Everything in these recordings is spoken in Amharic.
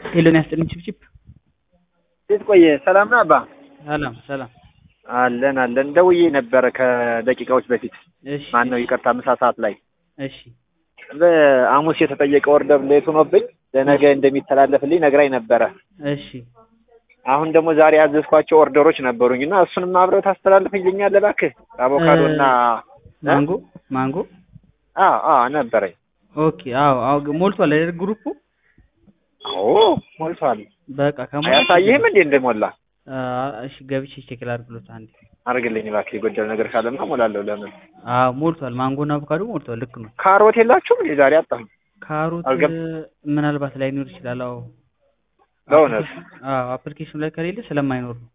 ሄሎን ያስጥልኝ ችብችብ እንዴት ቆየ? ሰላም ነው አባ? ሰላም ሰላም። አለን አለን። ደውዬ ነበረ ከደቂቃዎች በፊት እሺ ማን ነው ይቅርታ፣ ምሳ ሰዓት ላይ እሺ በሐሙስ የተጠየቀ ኦርደር ሌት ሆኖብኝ ለነገ እንደሚተላለፍልኝ ነግራኝ ነበረ። እሺ አሁን ደግሞ ዛሬ ያዘዝኳቸው ኦርደሮች ነበሩኝ እና እሱንም አብረህ ታስተላልፍልኛለህ እባክህ። አቮካዶ እና ማንጎ ማንጎ አዎ አዎ ነበረኝ። ኦኬ አዎ አዎ ግ- ሞልቷል አይደል ግሩፑ? አዎ ሞልቷል። በቃ ከሞላ አያሳይህም እንዴ እንደሞላ? እሺ ገብቼ ቼክ ላድርግሎት አንዴ። አድርግልኝ እባክህ። የጎደለ ነገር ካለማ እሞላለሁ። ለምን አዎ ሞልቷል። ማንጎና አቮካዶ ሞልቷል። ልክ ነው። ካሮት የላችሁም እንዴ? ዛሬ አጣሁኝ። ካሮት አልገብ- ምናልባት ላይኖር ይችላል። አዎ በእውነት? አዎ አፕሊኬሽኑ ላይ ከሌለ ስለማይኖር ነው።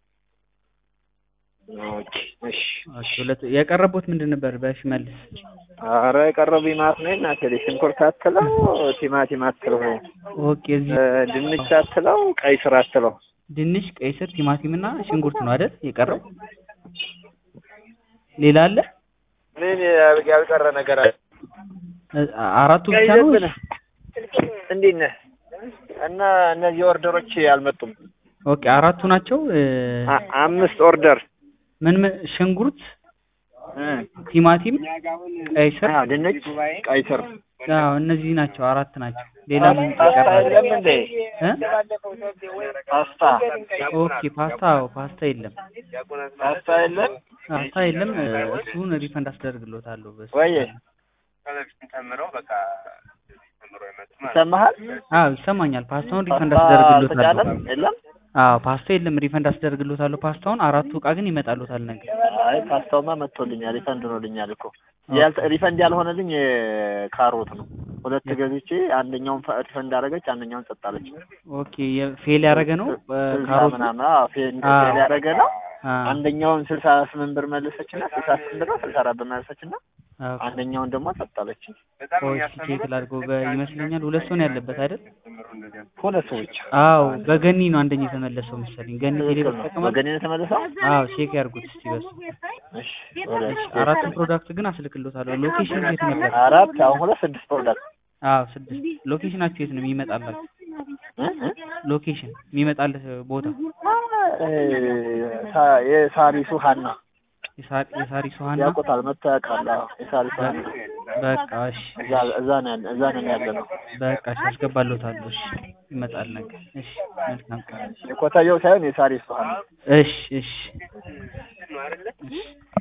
ኦኬ እሺ። ኦኬ ሁለት የቀረቡት ምንድን ነበር? በሽመልስ ኧረ የቀረቡኝ ማለት ነው እናቴ ልጅ ሽንኩርት አትለው፣ ቲማቲም አትለው፣ ኦኬ እዚህ እ፣ ድንች አትለው፣ ቀይ ስር አትለው። ድንች፣ ቀይ ስር፣ ቲማቲም እና ሽንኩርት ነው አይደል የቀረው? ሌላ አለ? ምን ያልቀረ ነገር አለ? እ- አራቱ ብቻ ነው? ቀይ ነህ? እንዴት ነህ? እና እነዚህ ኦርደሮች አልመጡም። ኦኬ አራቱ ናቸው። እ፣ አ- አምስት ኦርደር ምን ምን ሽንኩርት፣ እ፣ ቲማቲም፣ ቀይ ስር አዎ፣ ድንች፣ ቀይ ስር። አዎ እነዚህ ናቸው። አራት ናቸው። ሌላ ምን ፓስታ ይቀራል? የለም እንዴ? እ? ፓስታ ኦኬ ፓስታ አዎ ፓስታ የለም። ፓስታ የለም ፓስታ የለም። እ፣ እሱን ሪፈንድ አስደርግሎታለሁ። በሱ ወይ? ይሰማሃል? አዎ ይሰማኛል። ፓስታውን ሪፈንድ ፓስታ አስደርግሎታለሁ። ተጫነ? የለም አዎ ፓስታ የለም። ሪፈንድ አስደርግሎታለሁ ፓስታውን። አራቱ እቃ ግን ይመጣሉታል ነገ። አይ ፓስታውማ መጥቶልኛል፣ ሪፈንድ ሆኖልኛል እኮ ያልተ- ሪፈንድ ያልሆነልኝ የካሮት ነው። ሁለት ገዝቼ አንደኛውን ፈ- ሪፈንድ አደረገች፣ አንደኛውን ሰጣለች። ኦኬ የፌል ያደረገ ነው እ፣ ስልሳ ካሮቱ ምናምን አዎ፣ ፌል አዎ። ፌል ያደረገ ነው። አ፣ አንደኛውን ስልሳ ስምንት ብር መለሰችና ስልሳ ስምንት ብር ነው ስልሳ አራት ብር መለሰችና ኦኬ። አንደኛውን ደግሞ ሰጣለች። ቆይ እስኪ ቼክ ላድርገው። በ- ይመስለኛል ሁለት ሰው ነው ያለበት አይደል? ሁለት ሰዎች አዎ በገኒ ነው አንደኛ የተመለሰው መሰለኝ። ገኒ ቴሌ ትክክል ነው። ተጠቅማል። በገኔ ነው የተመለሰው። አዎ ቼክ ያድርጉት እስቲ በሱ። እሺ ወደ እሺ አራቱ ፕሮዳክት ግን አስልክሎታለሁ። ሎኬሽን የት ነበር? አራት አሁን ሁለት ስድስት ፕሮዳክት አዎ ስድስት። ሎኬሽናችሁ የት ነው የሚመጣላችሁ? እ? እ? ሎኬሽን የሚመጣልህ ቦታ እ፣ ሳ- የሳሪሱ ሀና የሳ- የሳሪ ሶሃና ያውቁታል፣ መጥተው ያውቃል። አዎ፣ የሳሪሱ ሀና በቃ እሺ እዛ እዛ ነው ያለ እዛ ነው ያለ ነው። በቃ እሺ አስገባለታለሁ። እሺ ይመጣል ነገር። እሺ መልካም ቀን። የኮታየው ሳይሆን የሳሪሱ ሀና እሺ እሺ እሺ